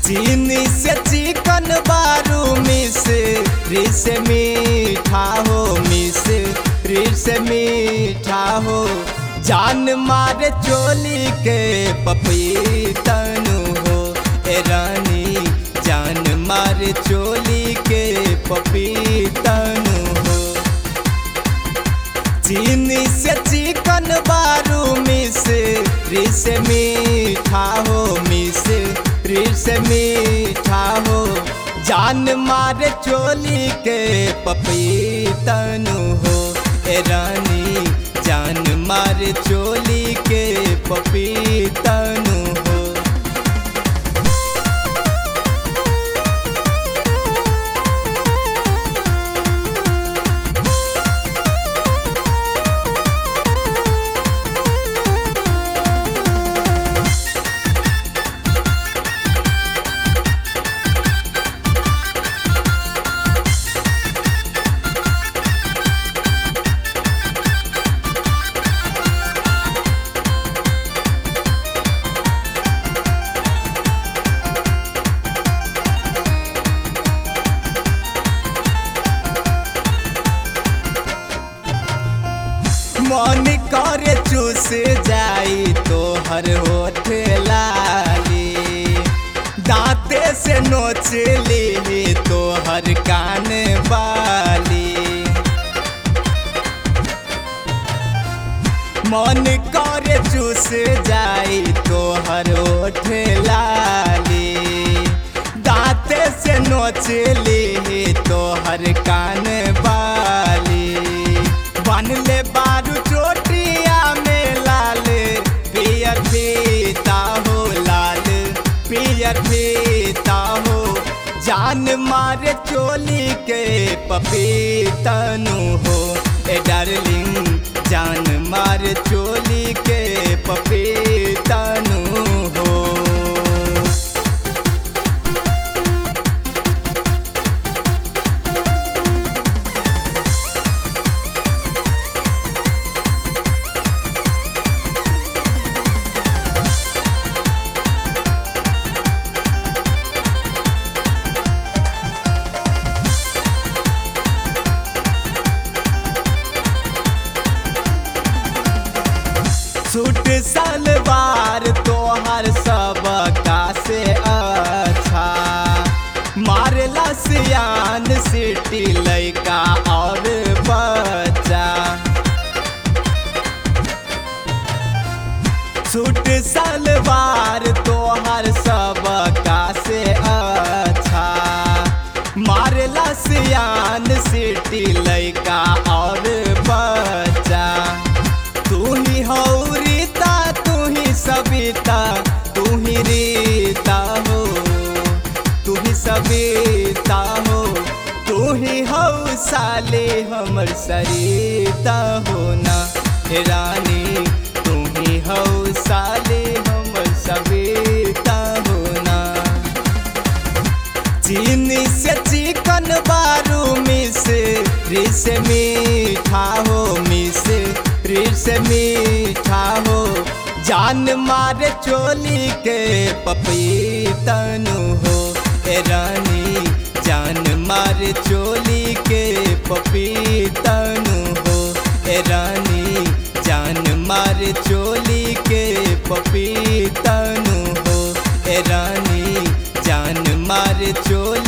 चीनी से चिकन बारू मिस रिस मीठा हो मिस रिस मीठा हो जान मारे चोली के पपीतनु हो ए रानी जान मारे चोली के पपीतनु हो चीनी से चिकन बारू मिस रिस मीठा हो मिस रिस मीठा हो जान मारे चोली के पपीतनु हो ए रानी जान मारे चोली के पपीतनु हो मन करे चूस जाई तो हर होठ लाली दांते से नोच ली तो हर कान बाली मन करे चूस जाई तो हर होठ लाली दांते से नोच ली तो हर कान बाली बन ले बारू चोटिया में लाल पियर फीता हो लाल पियर फीता हो जान मारे चोली के पपीतनु हो ए डार्लिंग जान मारे चोली के पपीतनु हो सूट सलवार तोहर सब का से अच्छा मारला सियान सिटी लैका और बच्चा सूट सलवार तोहर सब का से अच्छा मारला सियान सिटी लैका और बच्चा तू ही हो रीता तू ही सविता तू ही रीता हो तू ही सविता हो तू ही हो साले हमर सरिता हो ना हे रानी तू ही हो साले हमर सविता हो ना चीनी से चिकन बारू मिस रिस मीठा हो मिस रिस मीठा हो जान मारे चोली के पपीतनु हो ए रानी जान मारे चोली के पपीतनु हो ए रानी जान मारे चोली के पपीतनु हो ए रानी जान मारे चोली